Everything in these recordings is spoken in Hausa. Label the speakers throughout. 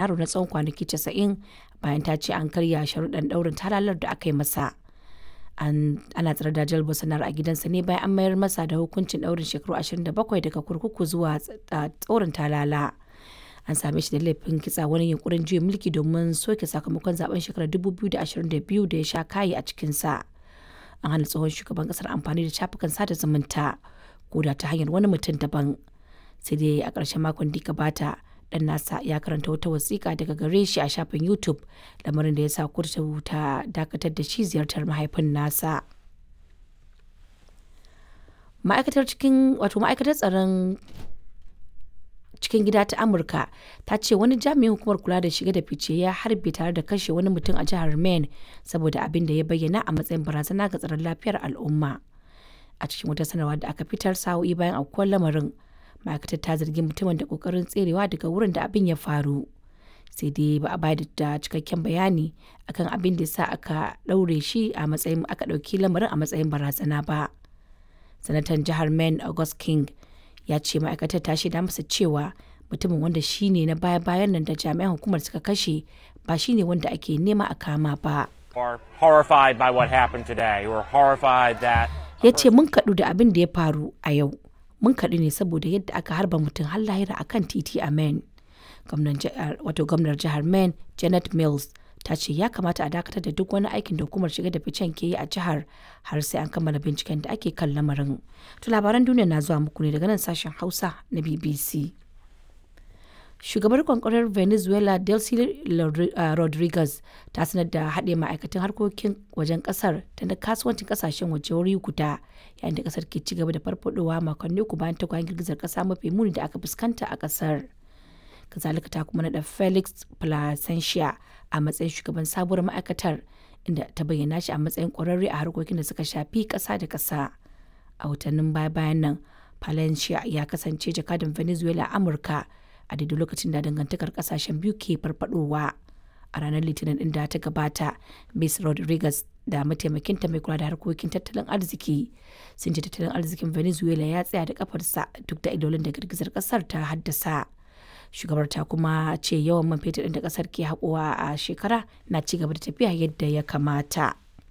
Speaker 1: yaro na tsawon kwanaki 90 bayan ta ce an karya sharuɗan ɗaurin talalar da aka yi masa. ana tsare da Jair Bolsonaro a gidansa ne bayan an mayar masa da hukuncin ɗaurin shekaru 27 daga kurkuku zuwa tsorin talala. An same shi da laifin kitsa wani yunkurin juya mulki domin soke sakamakon zaben shekarar 2022 da ya sha kayi a cikinsa. An hana tsohon shugaban kasar amfani da shafukan sada zumunta ko da ta hanyar wani mutum daban. Sai dai a ƙarshen makon da gabata dan nasa ya karanta wata wasiƙa daga gare shi a shafin YouTube lamarin da ya sa kurtu ta dakatar da shi ziyartar mahaifin nasa. Ma'aikatar cikin wato ma'aikatar tsaron cikin gida ta Amurka ta ce wani jami'in hukumar kula da shiga da fice ya harbe tare da kashe wani mutum a jihar Maine saboda abin da ya bayyana a matsayin barazana ga tsaron lafiyar al'umma. A cikin wata sanarwa da aka fitar sa'o'i bayan aukuwar lamarin ma'aikatar ta zargi mutumin da kokarin tserewa daga wurin da abin ya faru sai dai ba a bayar da cikakken bayani akan abin da sa aka ɗaure shi a matsayin aka ɗauki lamarin a matsayin barazana ba sanatan jihar maine august king ya ce ma'aikatar ta shaida masa cewa mutumin wanda shi ne na baya-bayan nan da jami'an hukumar suka kashe ba shi ne wanda ake nema a kama ba ya ce mun kaɗu da abin da ya faru a yau mun kaɗu ne saboda yadda aka harba mutum har lahira a kan titi a Maine. Wato gwamnar jihar Maine Janet Mills ta ce ya kamata a dakatar da duk wani aikin da hukumar shiga da ficen ke yi a jihar har sai an kammala binciken da ake kan lamarin. To labaran duniya na zuwa muku ne daga nan sashen Hausa na BBC. Shugabar kwankwarar Venezuela Delcy Rodriguez ta sanar da haɗe ma'aikatan harkokin wajen ƙasar da na kasuwancin ƙasashen waje wuri guda yayin da ƙasar ke cigaba da farfadowa makonni uku bayan tagwayen girgizar ƙasa mafi muni da aka fuskanta a ƙasar. Kazalika ta kuma naɗa Felix Placentia a matsayin shugaban sabuwar ma'aikatar inda ta bayyana shi a matsayin ƙwararre a harkokin da suka shafi ƙasa da ƙasa. A watannin baya-bayan nan, Palencia ya kasance jakadan Venezuela a Amurka a daidai lokacin da dangantakar kasashen biyu ke farfadowa a ranar litinin din da ta gabata miss rodriguez da mataimakinta mai kula da harkokin tattalin arziki sun ce tattalin arzikin venezuela ya tsaya da kafarsa duk da idolin da girgizar kasar ta haddasa shugabar ta kuma ce yawan man fetur da kasar ke haƙowa a shekara na ci gaba da tafiya yadda ya kamata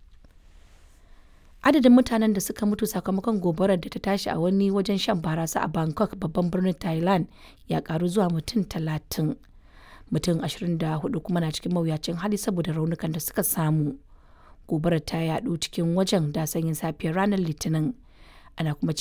Speaker 1: adadin mutanen da suka mutu sakamakon gobarar da ta tashi a wani wajen shan barasa a bangkok babban birnin thailand ya karu zuwa mutum talatin mutum 24 kuma na cikin mawuyacin hali saboda raunukan da suka samu gobarar ta yadu cikin wajen da sanyin safiyar ranar litinin ana kuma